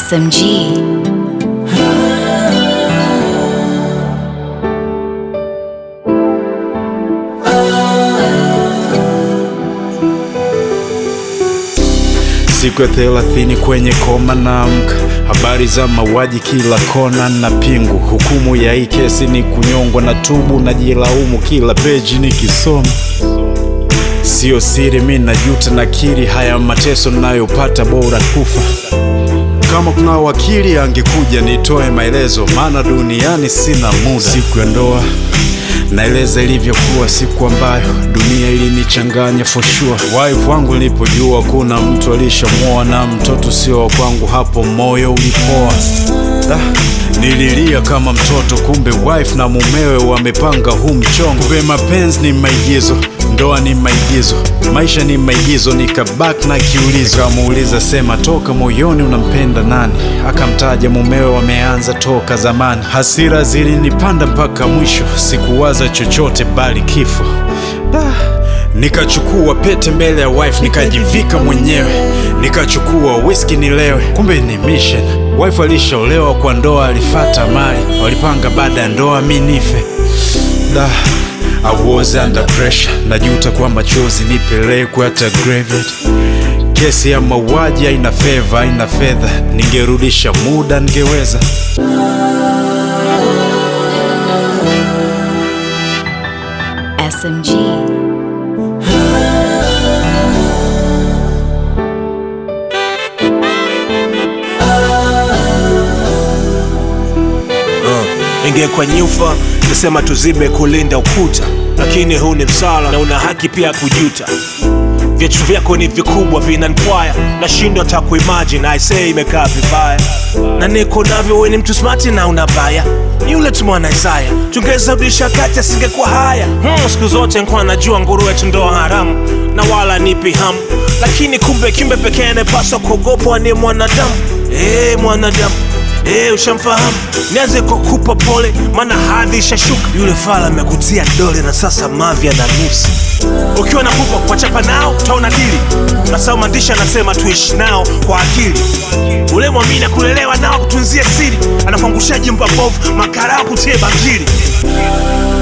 SMG. Siku ya thelathini kwenye koma naamka, habari za mauaji kila kona na pingu. Hukumu ya hii kesi ni kunyongwa na tubu, najilaumu kila peji nikisoma. Sio siri, mi najuta, nakiri haya mateso nayopata, bora kufa. Kama kuna wakili angekuja nitoe maelezo, maana duniani sina muda. Siku ya ndoa naeleza ilivyokuwa, siku ambayo dunia ilinichanganya for sure. Wife wangu nilipojua kuna mtu alishamwoa na mtoto sio wa kwangu, hapo moyo ulipoa. Da, nililia kama mtoto, kumbe wife na mumewe wamepanga huu mchongo. Kumbe mapenzi ni maigizo, ndoa ni maigizo, maisha ni maigizo. Nikabaki na kiulizo, kamuuliza sema, toka moyoni unampenda nani? Akamtaja mumewe, wameanza toka zamani. Hasira zilinipanda mpaka mwisho, sikuwaza chochote bali kifo. Da, nikachukua pete mbele ya wife, nikajivika mwenyewe, nikachukua whisky nilewe, kumbe ni mission. Wife alishaolewa kwa ndoa, alifata mali, walipanga baada ya ndoa mi nife. Da, I was under pressure, najuta kwa machozi nipelekwe hata graveyard. Kesi ya mauaji haina feva, haina fedha, ningerudisha muda ningeweza. SMG. ingekuwa nyufa nisema tuzibe kulinda ukuta lakini huu ni msala na una haki pia kujuta viatu vyako ni vikubwa vinankwaya nashindwa hata kuimagine aisee imekaa vibaya na niko navyo we ni mtu smati na una baya ni yule tu mwana Isaya tungezarudisha kati asingekuwa haya hmm, siku zote nkuwa najua nguruwe tu ndo haramu na wala nipi hamu lakini kumbe kimbe pekee anayepaswa kuogopwa ni mwanadamu hey, mwanadamu Eh, ushamfahamu nianze kwa kupa pole maana hadhi ishashuka yule fala amekutia dole na sasa mavya na nusu ukiwa na kupa kuwachapa nao taona dili nasau maandishi anasema tuishi nao kwa akili ule mwamini kulelewa nao kutunzia siri anakuangushaji mbabovu makarao kutie bangili